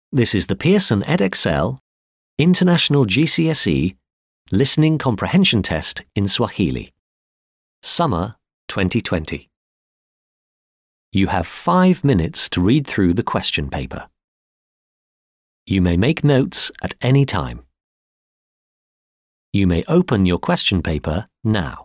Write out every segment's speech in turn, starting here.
This is the Pearson EdXL International GCSE Listening Comprehension Test in Swahili. Summer 2020. You have five minutes to read through the question paper. You may make notes at any time. You may open your question paper now.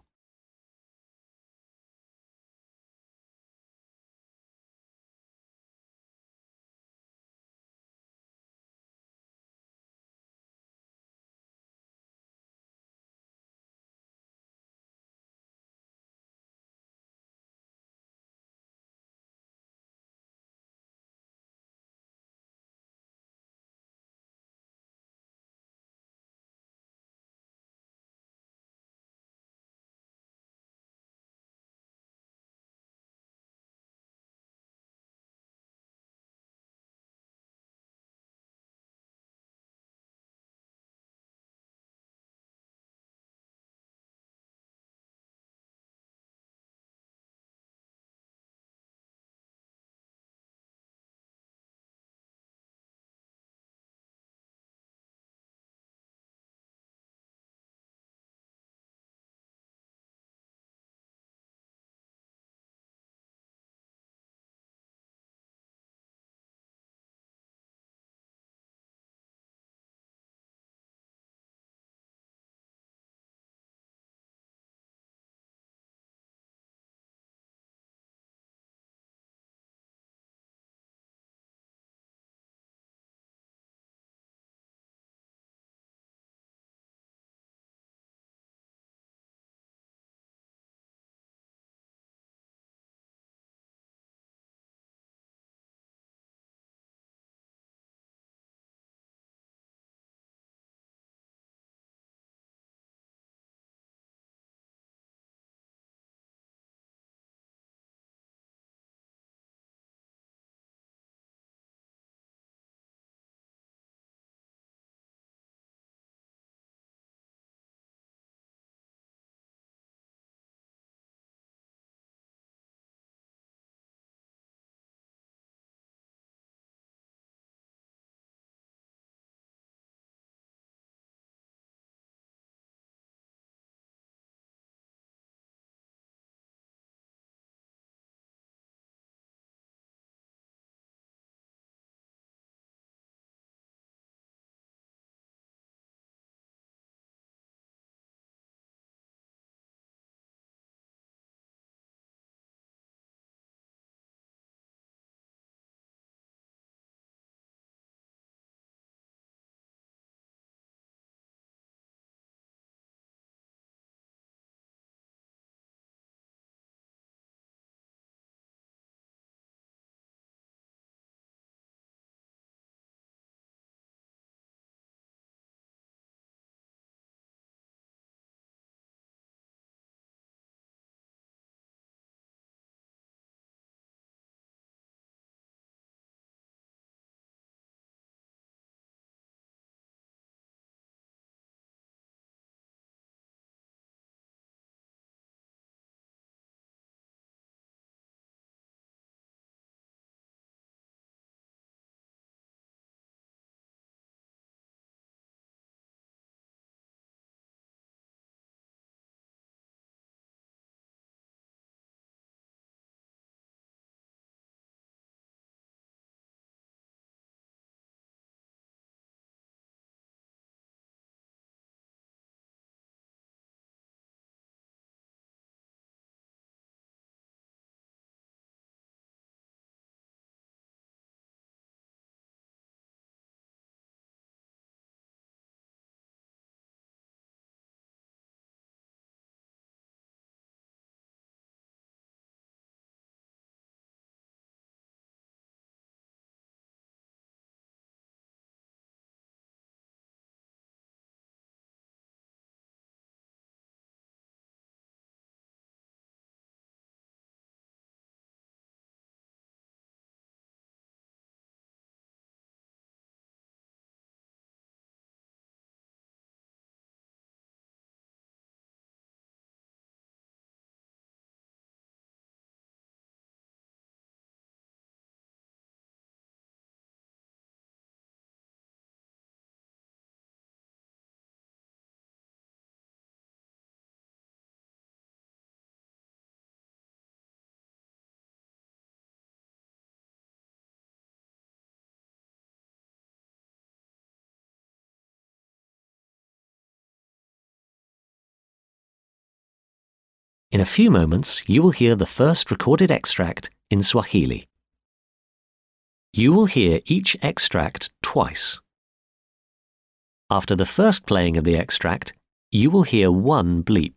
In a few moments, you will hear the first recorded extract in Swahili. You will hear each extract twice. After the first playing of the extract, you will hear one bleep.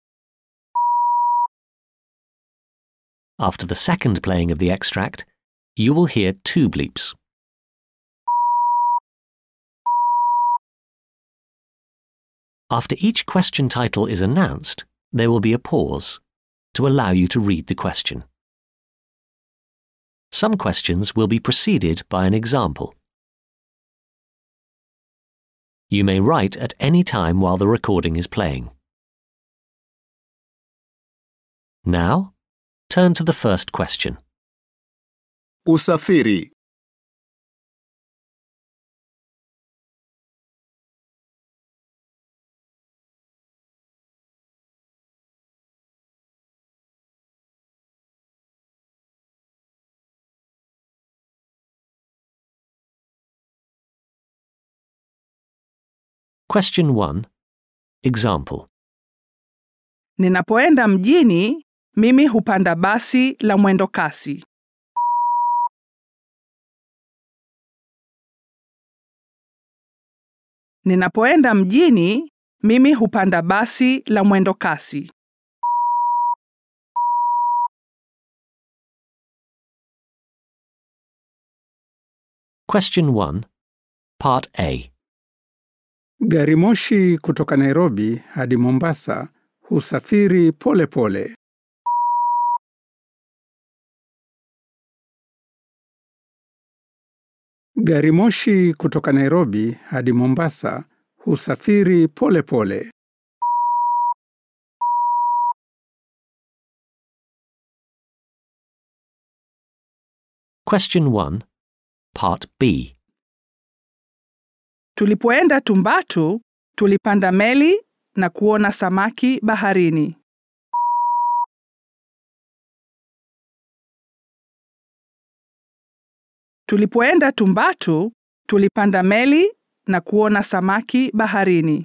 After the second playing of the extract, you will hear two bleeps. After each question title is announced, there will be a pause to allow you to read the question. Some questions will be preceded by an example. You may write at any time while the recording is playing. Now, turn to the first question. Usafiri. Question 1. Example. Ninapoenda mjini, mimi hupanda basi la mwendo kasi. Ninapoenda mjini, mimi hupanda basi la mwendo kasi. Question 1. Part A. Gari moshi kutoka Nairobi hadi Mombasa husafiri pole pole. Gari moshi kutoka Nairobi hadi Mombasa husafiri pole pole. Question 1. Part B. Tulipoenda Tumbatu, tulipanda meli na kuona samaki baharini. Tulipoenda Tumbatu, tulipanda meli na kuona samaki baharini.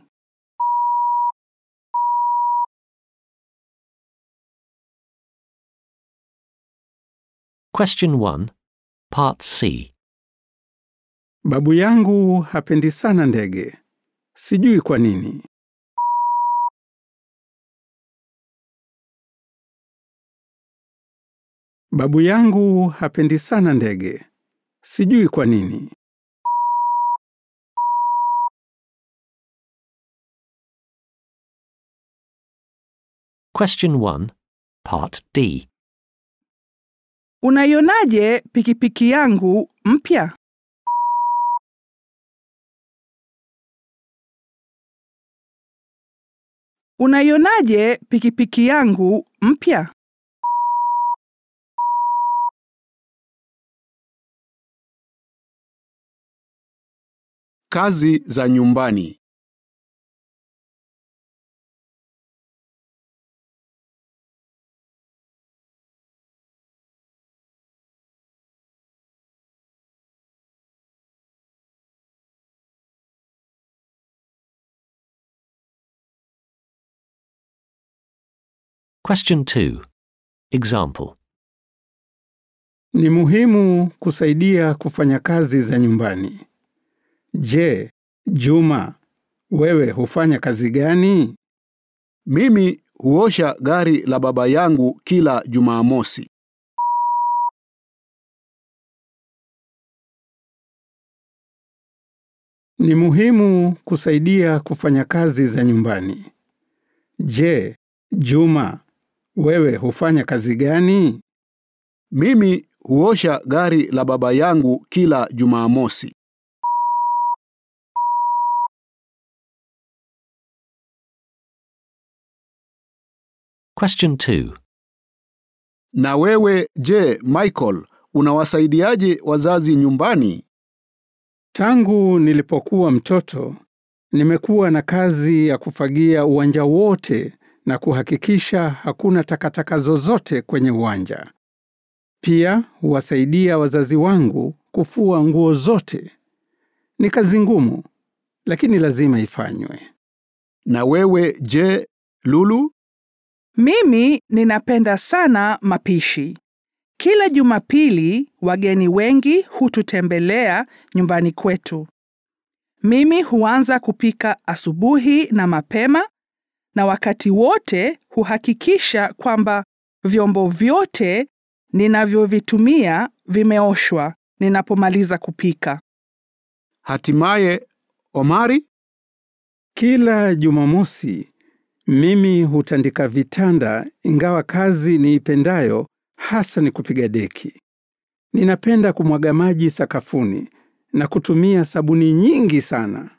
Question 1. Part C. Babu yangu hapendi sana ndege. Sijui kwa nini. Babu yangu hapendi sana ndege. Sijui kwa nini. Question 1. Part D. Unaionaje pikipiki yangu mpya? Unaionaje pikipiki yangu mpya? Kazi za nyumbani. Question 2. Example. Ni muhimu kusaidia kufanya kazi za nyumbani. Je, Juma, wewe hufanya kazi gani? Mimi huosha gari la baba yangu kila Jumamosi. Ni muhimu kusaidia kufanya kazi za nyumbani. Je, Juma, wewe hufanya kazi gani? Mimi huosha gari la baba yangu kila Jumamosi. Question 2. Na wewe je, Michael, unawasaidiaje wazazi nyumbani? Tangu nilipokuwa mtoto, nimekuwa na kazi ya kufagia uwanja wote na kuhakikisha hakuna takataka zozote kwenye uwanja. Pia huwasaidia wazazi wangu kufua nguo zote. Ni kazi ngumu, lakini lazima ifanywe. Na wewe je, Lulu? Mimi ninapenda sana mapishi. Kila Jumapili wageni wengi hututembelea nyumbani kwetu. Mimi huanza kupika asubuhi na mapema na wakati wote huhakikisha kwamba vyombo vyote ninavyovitumia vimeoshwa ninapomaliza kupika. Hatimaye, Omari, Kila Jumamosi mimi hutandika vitanda, ingawa kazi niipendayo hasa ni kupiga deki. Ninapenda kumwaga maji sakafuni na kutumia sabuni nyingi sana.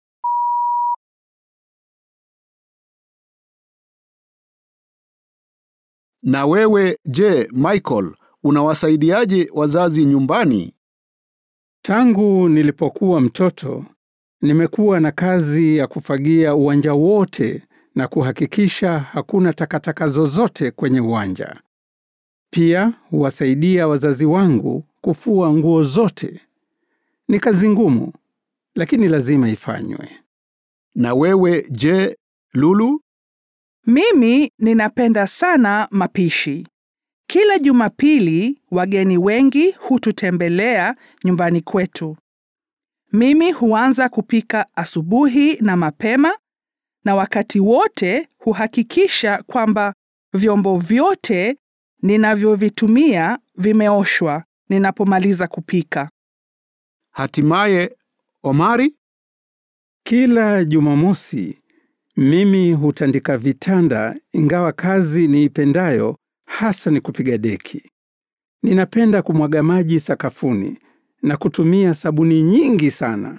na wewe je, Michael, unawasaidiaje wazazi nyumbani? Tangu nilipokuwa mtoto, nimekuwa na kazi ya kufagia uwanja wote na kuhakikisha hakuna takataka zozote kwenye uwanja. Pia huwasaidia wazazi wangu kufua nguo zote. Ni kazi ngumu, lakini lazima ifanywe. Na wewe je, Lulu? Mimi ninapenda sana mapishi. Kila Jumapili wageni wengi hututembelea nyumbani kwetu. Mimi huanza kupika asubuhi na mapema na wakati wote huhakikisha kwamba vyombo vyote ninavyovitumia vimeoshwa ninapomaliza kupika. Hatimaye, Omari, Kila Jumamosi mimi hutandika vitanda, ingawa kazi niipendayo hasa ni kupiga deki. Ninapenda kumwaga maji sakafuni na kutumia sabuni nyingi sana.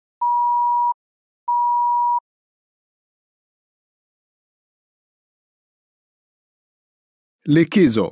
likizo.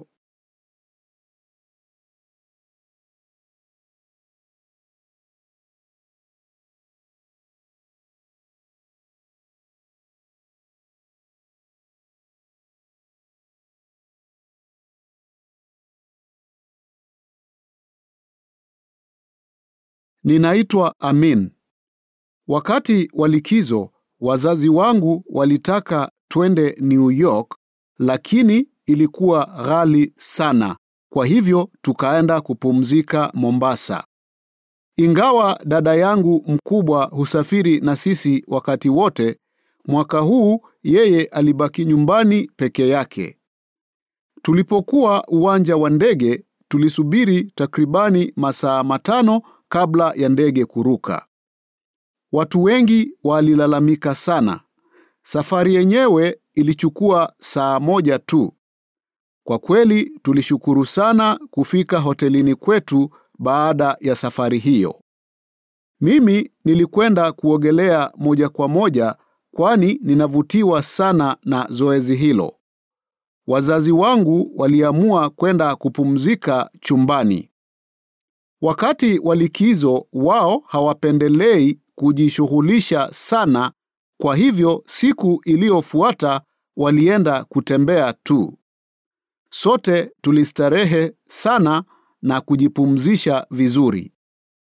Ninaitwa Amin. Wakati wa likizo, wazazi wangu walitaka twende New York, lakini ilikuwa ghali sana. Kwa hivyo tukaenda kupumzika Mombasa. Ingawa dada yangu mkubwa husafiri na sisi wakati wote, mwaka huu yeye alibaki nyumbani peke yake. Tulipokuwa uwanja wa ndege, tulisubiri takribani masaa matano kabla ya ndege kuruka. Watu wengi walilalamika sana. Safari yenyewe ilichukua saa moja tu. Kwa kweli tulishukuru sana kufika hotelini kwetu baada ya safari hiyo. Mimi nilikwenda kuogelea moja kwa moja kwani ninavutiwa sana na zoezi hilo. Wazazi wangu waliamua kwenda kupumzika chumbani. Wakati wa likizo wao hawapendelei kujishughulisha sana, kwa hivyo siku iliyofuata walienda kutembea tu. Sote tulistarehe sana na kujipumzisha vizuri.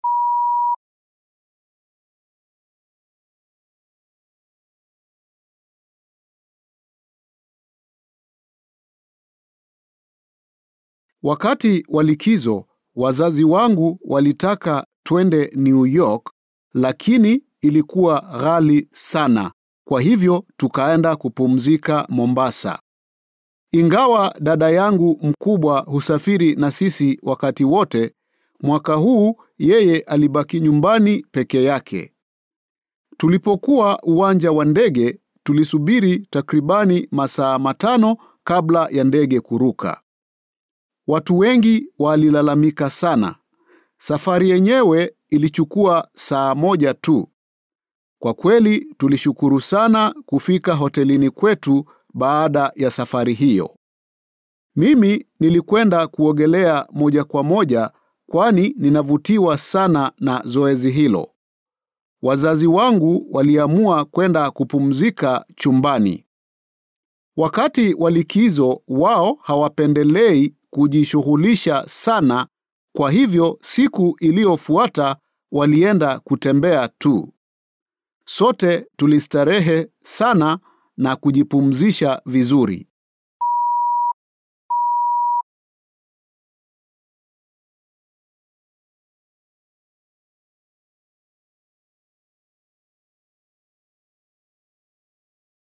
Wakati wa likizo, wazazi wangu walitaka twende New York, lakini ilikuwa ghali sana. Kwa hivyo tukaenda kupumzika Mombasa. Ingawa dada yangu mkubwa husafiri na sisi wakati wote, mwaka huu yeye alibaki nyumbani peke yake. Tulipokuwa uwanja wa ndege, tulisubiri takribani masaa matano kabla ya ndege kuruka. Watu wengi walilalamika sana. Safari yenyewe ilichukua saa moja tu. Kwa kweli tulishukuru sana kufika hotelini kwetu baada ya safari hiyo. Mimi nilikwenda kuogelea moja kwa moja kwani ninavutiwa sana na zoezi hilo. Wazazi wangu waliamua kwenda kupumzika chumbani. Wakati wa likizo wao hawapendelei kujishughulisha sana, kwa hivyo siku iliyofuata walienda kutembea tu. Sote tulistarehe sana na kujipumzisha vizuri.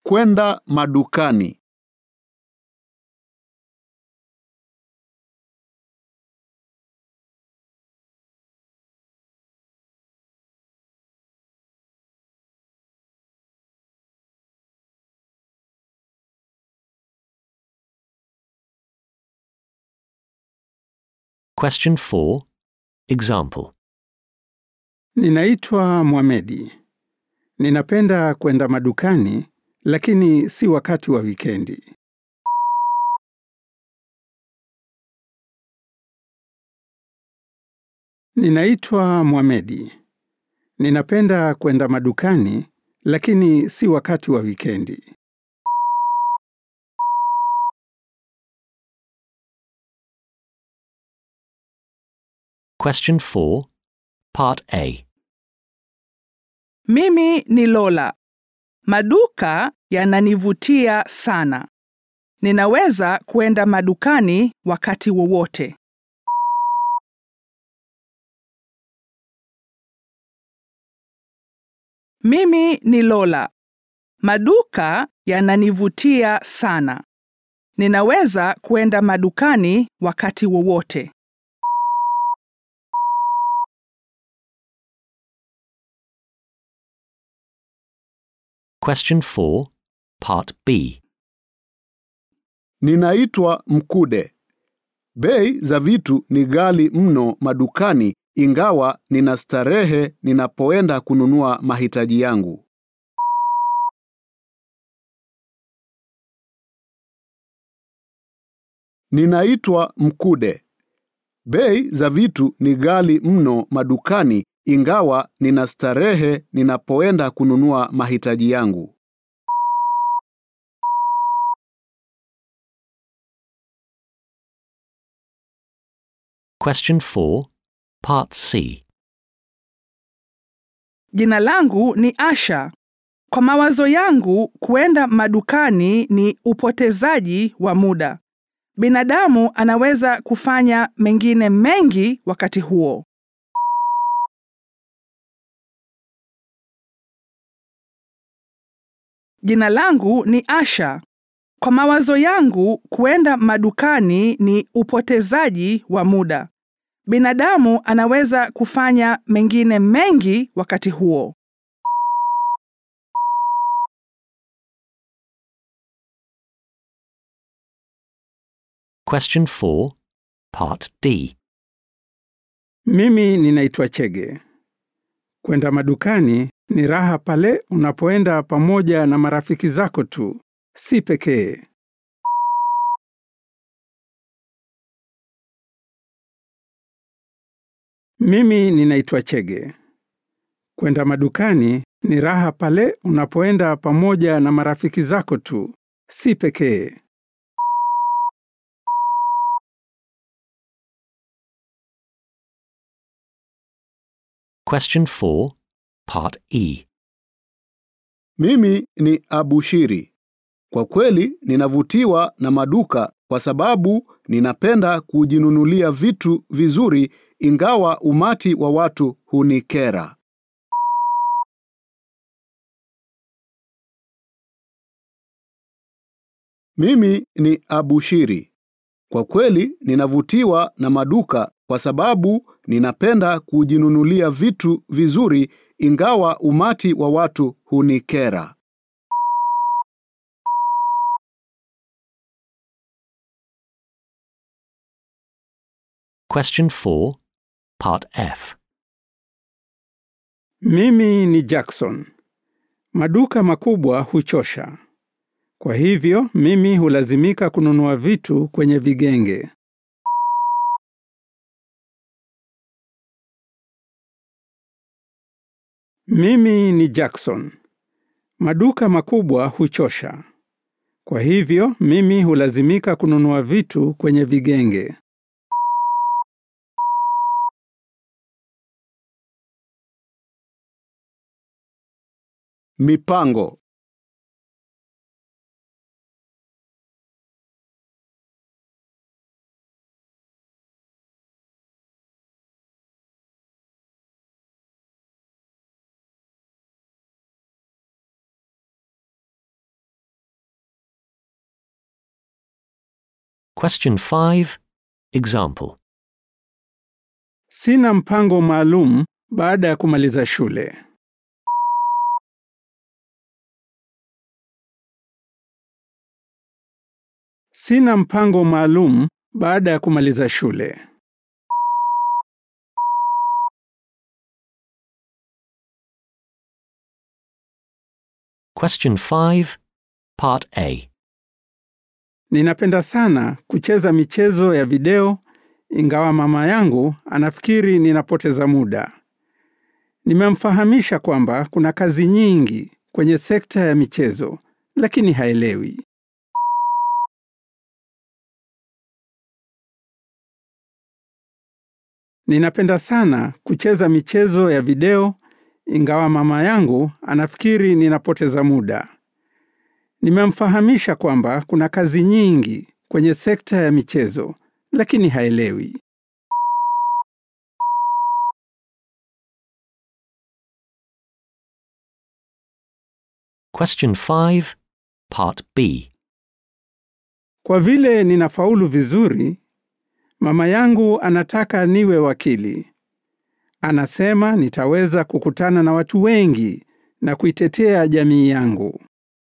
Kwenda madukani. Question 4. Example. Ninaitwa Mohamedi. Ninapenda kwenda madukani, lakini si wakati wa wikendi. Ninaitwa Mohamedi. Ninapenda kwenda madukani, lakini si wakati wa wikendi. Question 4. Part A. Mimi ni Lola. Maduka yananivutia sana. Ninaweza kwenda madukani wakati wowote. Mimi ni Lola. Maduka yananivutia sana. Ninaweza kwenda madukani wakati wowote. Question 4. Part B. Ninaitwa Mkude. Bei za vitu ni ghali mno madukani ingawa nina starehe ninapoenda kununua mahitaji yangu. Ninaitwa Mkude. Bei za vitu ni ghali mno madukani ingawa nina starehe ninapoenda kununua mahitaji yangu. Question 4. Part C. Jina langu ni Asha. Kwa mawazo yangu, kuenda madukani ni upotezaji wa muda. Binadamu anaweza kufanya mengine mengi wakati huo. Jina langu ni Asha. Kwa mawazo yangu, kuenda madukani ni upotezaji wa muda. Binadamu anaweza kufanya mengine mengi wakati huo. Question 4. Part D. Mimi ninaitwa Chege. Kwenda madukani ni raha pale unapoenda pamoja na marafiki zako tu, si pekee. Mimi ninaitwa Chege. Kwenda madukani ni raha pale unapoenda pamoja na marafiki zako tu, si pekee. Question 4. Part E. Mimi ni Abushiri. Kwa kweli ninavutiwa na maduka kwa sababu ninapenda kujinunulia vitu vizuri ingawa umati wa watu hunikera. Mimi ni Abushiri. Kwa kweli ninavutiwa na maduka kwa sababu ninapenda kujinunulia vitu vizuri ingawa umati wa watu hunikera. Question 4. Part F. Mimi ni Jackson. Maduka makubwa huchosha. Kwa hivyo mimi hulazimika kununua vitu kwenye vigenge. Mimi ni Jackson. Maduka makubwa huchosha. Kwa hivyo mimi hulazimika kununua vitu kwenye vigenge. Mipango Question 5. Example. Sina mpango maalum baada ya kumaliza shule. Sina mpango maalum baada ya kumaliza shule. Question 5. Part A. Ninapenda sana kucheza michezo ya video ingawa mama yangu anafikiri ninapoteza muda. Nimemfahamisha kwamba kuna kazi nyingi kwenye sekta ya michezo, lakini haelewi. Ninapenda sana kucheza michezo ya video ingawa mama yangu anafikiri ninapoteza muda. Nimemfahamisha kwamba kuna kazi nyingi kwenye sekta ya michezo, lakini haelewi. Question 5. Part B. Kwa vile ninafaulu vizuri, mama yangu anataka niwe wakili. Anasema nitaweza kukutana na watu wengi na kuitetea jamii yangu.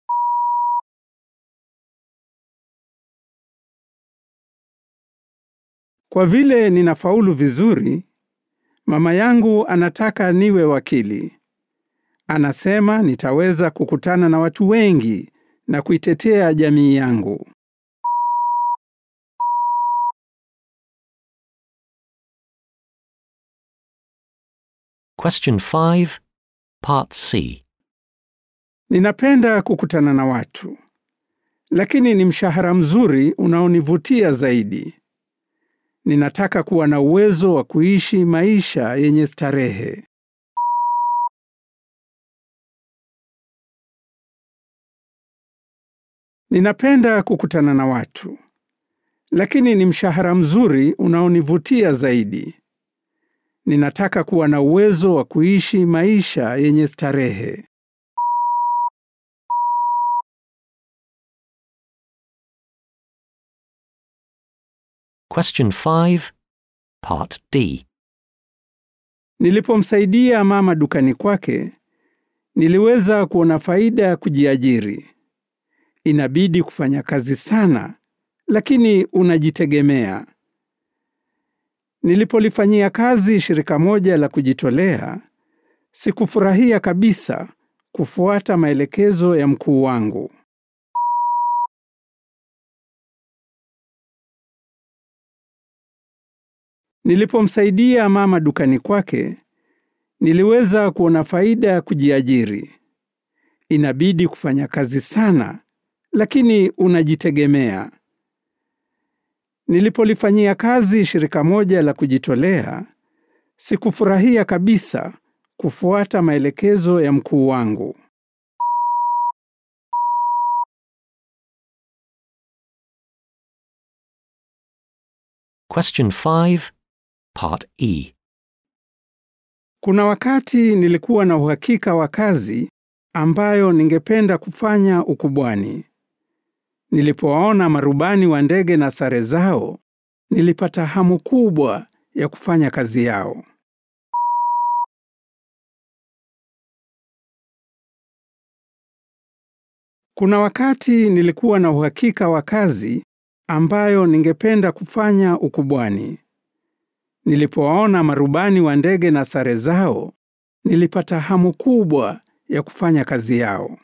Kwa vile ninafaulu vizuri, mama yangu anataka niwe wakili. Anasema nitaweza kukutana na watu wengi na kuitetea jamii yangu. Question 5. Part C. Ninapenda kukutana na watu, lakini ni mshahara mzuri unaonivutia zaidi. Ninataka kuwa na uwezo wa kuishi maisha yenye starehe. Ninapenda kukutana na watu, lakini ni mshahara mzuri unaonivutia zaidi. Ninataka kuwa na uwezo wa kuishi maisha yenye starehe. Question 5. Part D. Nilipomsaidia mama dukani kwake, niliweza kuona faida ya kujiajiri. Inabidi kufanya kazi sana, lakini unajitegemea. Nilipolifanyia kazi shirika moja la kujitolea, sikufurahia kabisa kufuata maelekezo ya mkuu wangu. Nilipomsaidia mama dukani kwake, niliweza kuona faida ya kujiajiri. Inabidi kufanya kazi sana, lakini unajitegemea. Nilipolifanyia kazi shirika moja la kujitolea, sikufurahia kabisa kufuata maelekezo ya mkuu wangu. Question 5. Part E. Kuna wakati nilikuwa na uhakika wa kazi ambayo ningependa kufanya ukubwani. Nilipowaona marubani wa ndege na sare zao, nilipata hamu kubwa ya kufanya kazi yao. Kuna wakati nilikuwa na uhakika wa kazi ambayo ningependa kufanya ukubwani. Nilipowaona marubani wa ndege na sare zao, nilipata hamu kubwa ya kufanya kazi yao.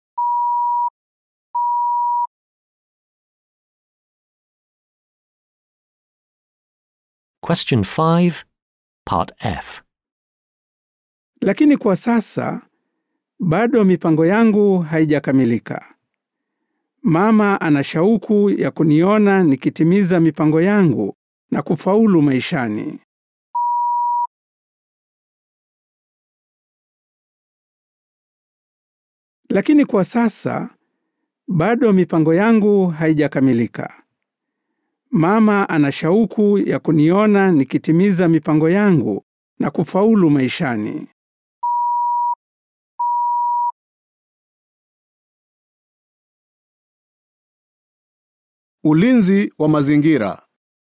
Question 5. Part F. Lakini kwa sasa bado mipango yangu haijakamilika. Mama ana shauku ya kuniona nikitimiza mipango yangu na kufaulu maishani. Lakini kwa sasa bado mipango yangu haijakamilika. Mama ana shauku ya kuniona nikitimiza mipango yangu na kufaulu maishani. Ulinzi wa mazingira.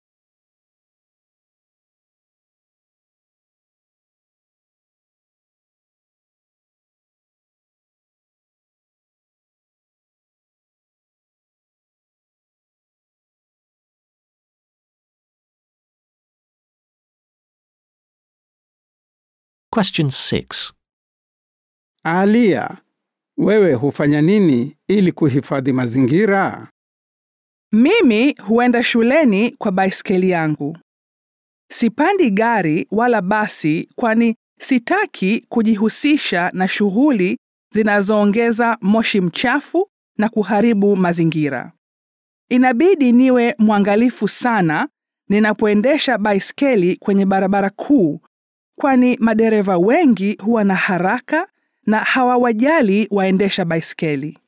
Question 6. Alia, wewe hufanya nini ili kuhifadhi mazingira? Mimi huenda shuleni kwa baiskeli yangu. Sipandi gari wala basi kwani sitaki kujihusisha na shughuli zinazoongeza moshi mchafu na kuharibu mazingira. Inabidi niwe mwangalifu sana ninapoendesha baiskeli kwenye barabara kuu kwani madereva wengi huwa na haraka na hawawajali waendesha baiskeli.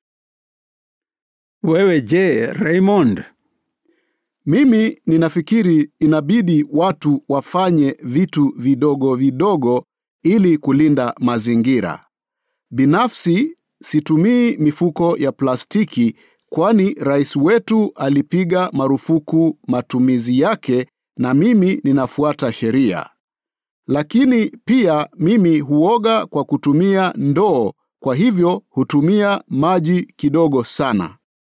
Wewe je, Raymond? Mimi ninafikiri inabidi watu wafanye vitu vidogo vidogo ili kulinda mazingira. Binafsi situmii mifuko ya plastiki kwani rais wetu alipiga marufuku matumizi yake na mimi ninafuata sheria. Lakini pia mimi huoga kwa kutumia ndoo, kwa hivyo hutumia maji kidogo sana.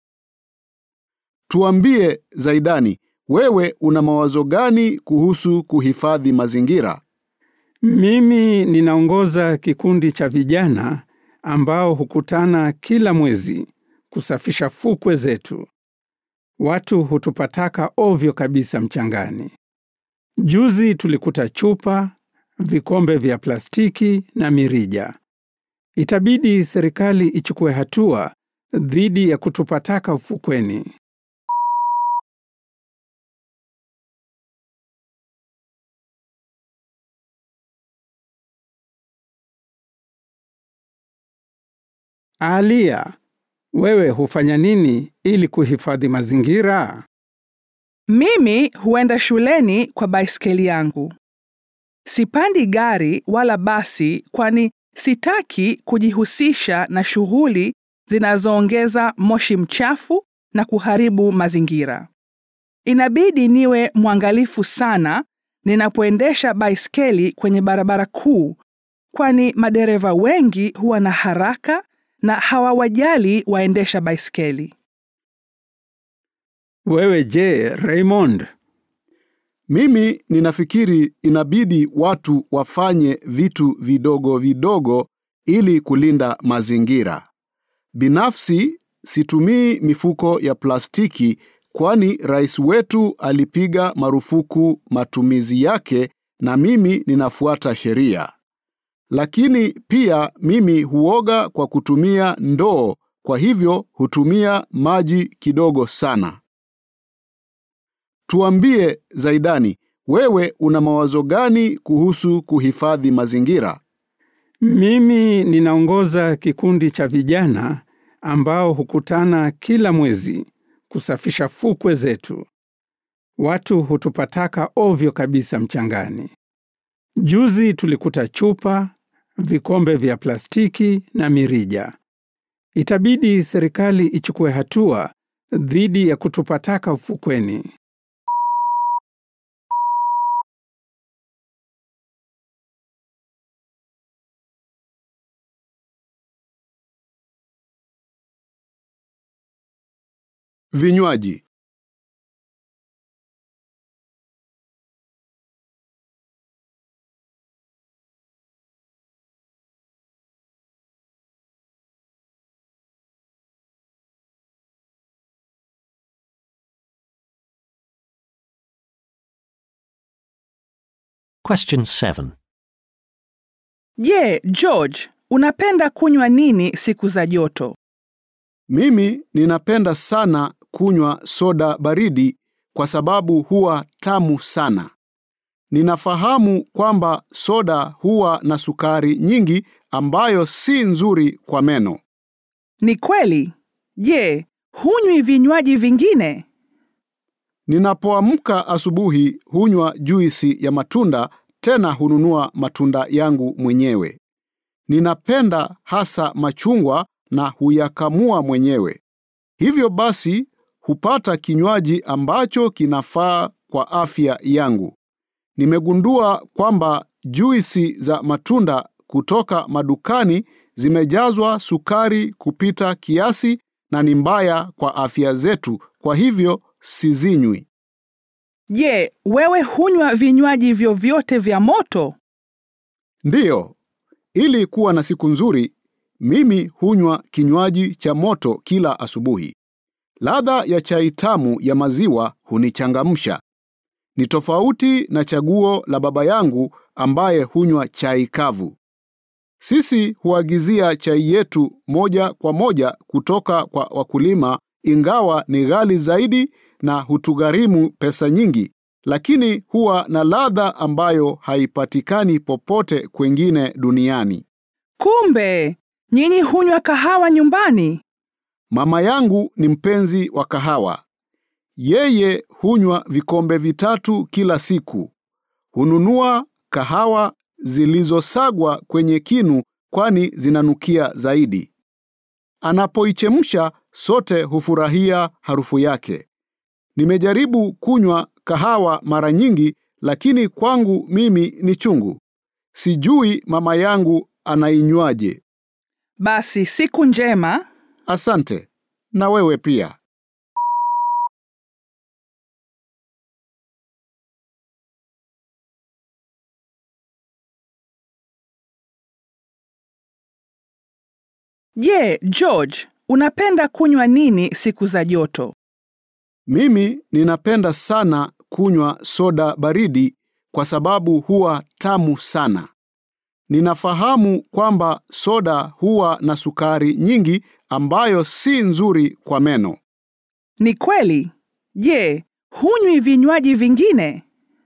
Tuambie Zaidani, wewe una mawazo gani kuhusu kuhifadhi mazingira? Mimi ninaongoza kikundi cha vijana ambao hukutana kila mwezi kusafisha fukwe zetu. Watu hutupa taka ovyo kabisa mchangani. Juzi tulikuta chupa, vikombe vya plastiki na mirija. Itabidi serikali ichukue hatua dhidi ya kutupa taka ufukweni. Alia, wewe hufanya nini ili kuhifadhi mazingira? Mimi huenda shuleni kwa baiskeli yangu. Sipandi gari wala basi kwani sitaki kujihusisha na shughuli zinazoongeza moshi mchafu na kuharibu mazingira. Inabidi niwe mwangalifu sana ninapoendesha baiskeli kwenye barabara kuu kwani madereva wengi huwa na haraka na hawawajali waendesha baiskeli. Wewe je, Raymond? Mimi ninafikiri inabidi watu wafanye vitu vidogo vidogo ili kulinda mazingira. Binafsi situmii mifuko ya plastiki kwani rais wetu alipiga marufuku matumizi yake na mimi ninafuata sheria. Lakini pia mimi huoga kwa kutumia ndoo, kwa hivyo hutumia maji kidogo sana. Tuambie Zaidani, wewe una mawazo gani kuhusu kuhifadhi mazingira? Mimi ninaongoza kikundi cha vijana ambao hukutana kila mwezi kusafisha fukwe zetu. Watu hutupa taka ovyo kabisa mchangani. Juzi tulikuta chupa, vikombe vya plastiki na mirija. Itabidi serikali ichukue hatua dhidi ya kutupa taka ufukweni. Vinywaji. Question 7. Je, George, unapenda kunywa nini siku za joto? Mimi ninapenda sana kunywa soda baridi kwa sababu huwa tamu sana. Ninafahamu kwamba soda huwa na sukari nyingi ambayo si nzuri kwa meno. Ni kweli. Je, hunywi vinywaji vingine? Ninapoamka asubuhi hunywa juisi ya matunda, tena hununua matunda yangu mwenyewe. Ninapenda hasa machungwa na huyakamua mwenyewe. Hivyo basi hupata kinywaji ambacho kinafaa kwa afya yangu. Nimegundua kwamba juisi za matunda kutoka madukani zimejazwa sukari kupita kiasi na ni mbaya kwa afya zetu, kwa hivyo sizinywi. Je, wewe hunywa vinywaji vyovyote vya moto? Ndiyo, ili kuwa na siku nzuri, mimi hunywa kinywaji cha moto kila asubuhi. Ladha ya chai tamu ya maziwa hunichangamsha. Ni tofauti na chaguo la baba yangu ambaye hunywa chai kavu. Sisi huagizia chai yetu moja kwa moja kutoka kwa wakulima, ingawa ni ghali zaidi na hutugharimu pesa nyingi, lakini huwa na ladha ambayo haipatikani popote kwengine duniani. Kumbe nyinyi hunywa kahawa nyumbani? Mama yangu ni mpenzi wa kahawa. Yeye hunywa vikombe vitatu kila siku. Hununua kahawa zilizosagwa kwenye kinu kwani zinanukia zaidi. Anapoichemsha sote hufurahia harufu yake. Nimejaribu kunywa kahawa mara nyingi lakini kwangu mimi ni chungu. Sijui mama yangu anainywaje. Basi siku njema. Asante. Na wewe pia. Je, George, unapenda kunywa nini siku za joto? Mimi ninapenda sana kunywa soda baridi kwa sababu huwa tamu sana. Ninafahamu kwamba soda huwa na sukari nyingi ambayo si nzuri kwa meno. Ni kweli. Je, hunywi vinywaji vingine?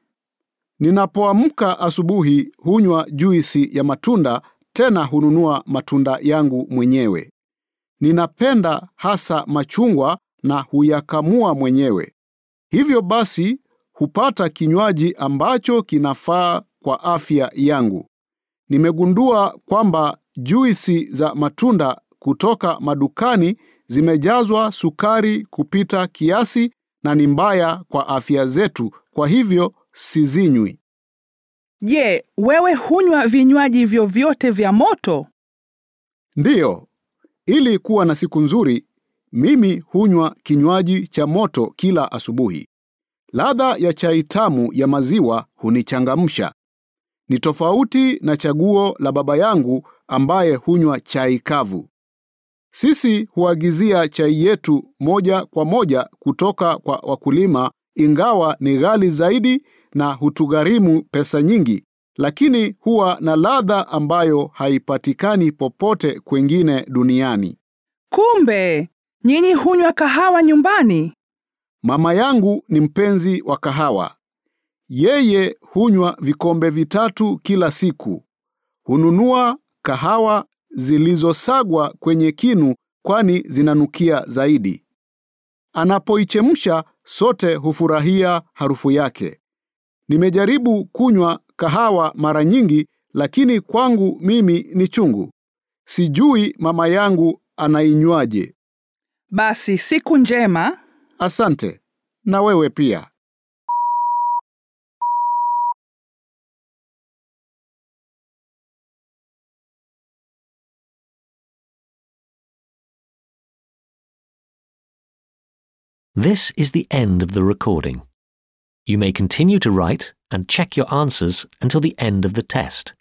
Ninapoamka asubuhi hunywa juisi ya matunda, tena hununua matunda yangu mwenyewe. Ninapenda hasa machungwa na huyakamua mwenyewe. Hivyo basi hupata kinywaji ambacho kinafaa kwa afya yangu. Nimegundua kwamba juisi za matunda kutoka madukani zimejazwa sukari kupita kiasi na ni mbaya kwa afya zetu, kwa hivyo sizinywi. Je, wewe hunywa vinywaji vyovyote vya moto? Ndiyo, ili kuwa na siku nzuri, mimi hunywa kinywaji cha moto kila asubuhi. Ladha ya chai tamu ya maziwa hunichangamsha. Ni tofauti na chaguo la baba yangu ambaye hunywa chai kavu. Sisi huagizia chai yetu moja kwa moja kutoka kwa wakulima, ingawa ni ghali zaidi na hutugharimu pesa nyingi, lakini huwa na ladha ambayo haipatikani popote kwengine duniani. Kumbe nyinyi hunywa kahawa nyumbani? Mama yangu ni mpenzi wa kahawa. Yeye hunywa vikombe vitatu kila siku. Hununua kahawa zilizosagwa kwenye kinu kwani zinanukia zaidi. Anapoichemsha sote hufurahia harufu yake. Nimejaribu kunywa kahawa mara nyingi lakini kwangu mimi ni chungu. Sijui mama yangu anainywaje. Basi siku njema. Asante. Na wewe pia. This is the end of the recording. You may continue to write and check your answers until the end of the test.